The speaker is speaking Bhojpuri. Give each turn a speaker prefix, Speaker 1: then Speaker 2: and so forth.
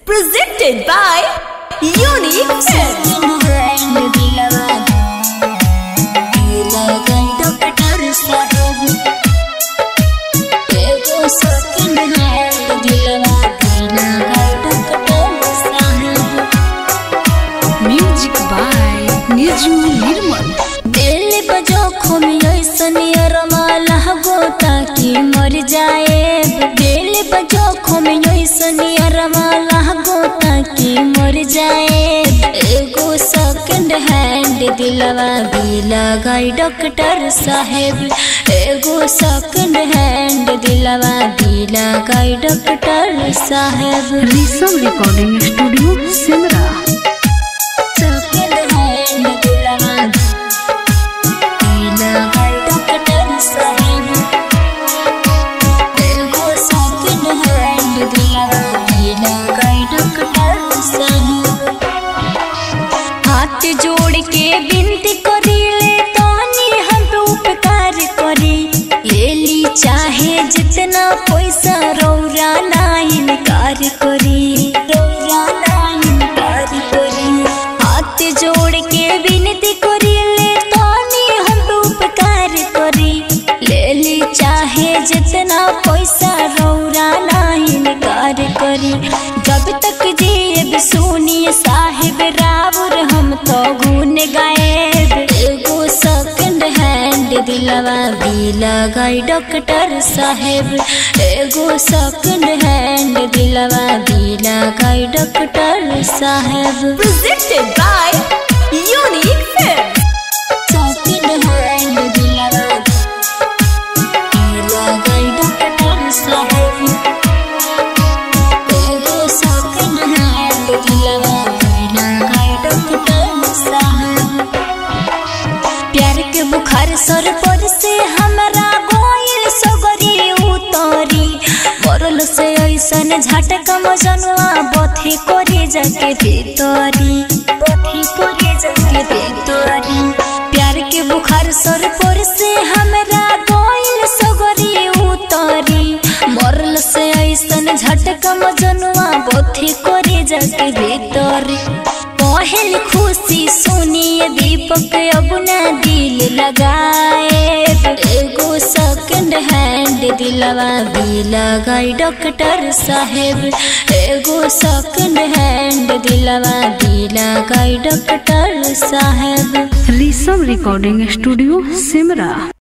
Speaker 1: Presented by Unique Films.
Speaker 2: Music by Niju Nirmal
Speaker 3: दिल बजो खुमी ऐसन अरमाला गोता की मर जाए दिल बजो खुमी ऐसन अरमाला गोता की मर जाए एगो सेकंड हैंड दिलवा भी लगाई डॉक्टर साहेब एगो सेकंड हैंड दिलवा भी लगाई डॉक्टर साहेब
Speaker 2: Rishabh recording studio Simra
Speaker 3: second hand दिलवा हाथ जोड़ के विनती करीले तानी हम पे उपकार करी ले ली चाहे जितना पैसा रौरा ना इनकार करी रौरा ना इनकार करी हाथ जोड़ के विनती करीले तानी हम पे उपकार करी ले ली चाहे जितना पैसा रौरा ना इनकार करी जब तक जीब सुनिए साहिब रावर हम तो गुन गायब एगो सेकंड हैंड दिलवा भी लगाई डॉक्टर साहेब एगो सेकंड हैंड दिलवा भी लगाई डॉक्टर साहेब
Speaker 1: Presented by Unique Films.
Speaker 3: Second hand दिलवा भी लगाई डॉक्टर साहेब एगो सेकंड हैंड दिलवा भी लगाई डॉक्टर साहेब प्यार के बुखार सर पर से हमरा गोइल सगरी उतरी मरल से ऐसन झटका मजनुआ बथे करे जाके भीतरी बथे करे जाके भीतरी प्यार के बुखार सर पर से हमरा गोइल सगरी उतरी मरल से ऐसन झटका मजनुआ बथे करे जाके भीतरी पहल खुशी सुनिए दीपक अब ना दिल लगाए एगो सेकंड हैंड दिलवा भी लगाई डॉक्टर साहेब एगो सेकंड हैंड दिलवा भी लगाई डॉक्टर साहेब
Speaker 2: ऋषभ रिकॉर्डिंग स्टूडियो सिमरा